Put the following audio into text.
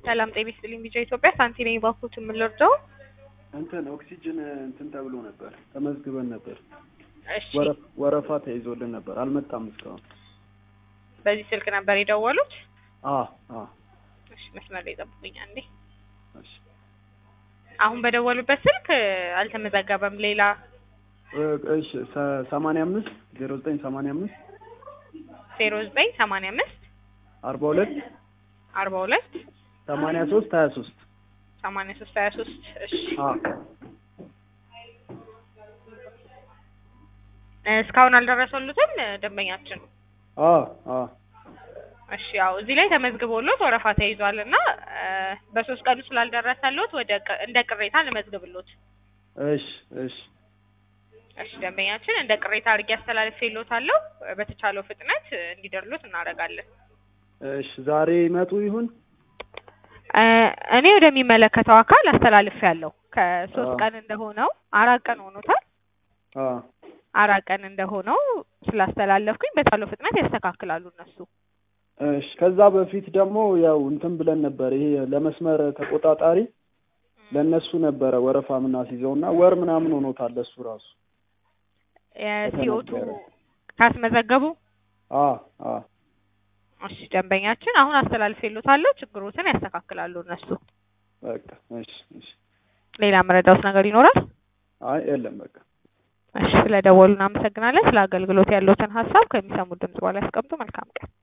ሰላም ጤና ይስጥልኝ ቢጫ ኢትዮጵያ ሳንቲ ነኝ ባኮት የምንወርደው እንትን ኦክሲጅን እንትን ተብሎ ነበር ተመዝግበን ነበር። እሺ ወረፍ- ወረፋ ተይዞልን ነበር አልመጣም እስካሁን። በዚህ ስልክ ነበር የደወሉት አ አ እሺ መስመር ላይ ጠብቁኝ አንዴ እሺ አሁን በደወሉበት ስልክ አልተመዘገበም ሌላ እ- እሺ ሰ- ሰማንያ አምስት ዜሮ ዘጠኝ ሰማንያ አምስት ዜሮ ዘጠኝ ሰማንያ አምስት አርባ ሁለት አርባ ሁለት ሰማንያ ሶስት ሀያ ሶስት ሰማንያ ሶስት ሀያ ሶስት እሺ አ እስካሁን አልደረሰሉትም ደንበኛችን አ አ እሺ ያው እዚህ ላይ ተመዝግቦሎት ወረፋ ተይዟል እና በሶስት ቀኑ ስላልደረሰሎት ወደ ቅ- እንደ ቅሬታ ልመዝግብሎት እሺ እሺ እሺ ደንበኛችን እንደ ቅሬታ አድርጌ አስተላልፌሎታለሁ በተቻለው ፍጥነት እንዲደርሉት እናደርጋለን እሺ ዛሬ ይመጡ ይሁን እ እኔ ወደሚመለከተው አካል አስተላልፌያለሁ ከሶስት አዎ። ቀን እንደሆነው አራት ቀን ሆኖታል አ አራት ቀን እንደሆነው ስላስተላለፍኩኝ በተቻለው ፍጥነት ያስተካክላሉ እነሱ እሺ ከዛ በፊት ደግሞ ያው እንትን ብለን ነበር ይሄ ለመስመር ተቆጣጣሪ ለእነሱ ነበረ ወረፋ ምናስይዘው እና ወር ምናምን ሆኖታል ለሱ ራሱ የሲኦቱ ከተነገረ። ካስመዘገቡ አ አ እሺ ደንበኛችን አሁን አስተላልፌሎታለሁ ችግሮትን ያስተካክላሉ እነሱ በቃ እሺ እሺ ሌላ መረዳውት ነገር ይኖራል አይ የለም በቃ እሺ ስለደወሉ እናመሰግናለን ስለ አገልግሎት ያለዎትን ሀሳብ ከሚሰሙት ድምጽ በኋላ ያስቀምጡ መልካም ቀን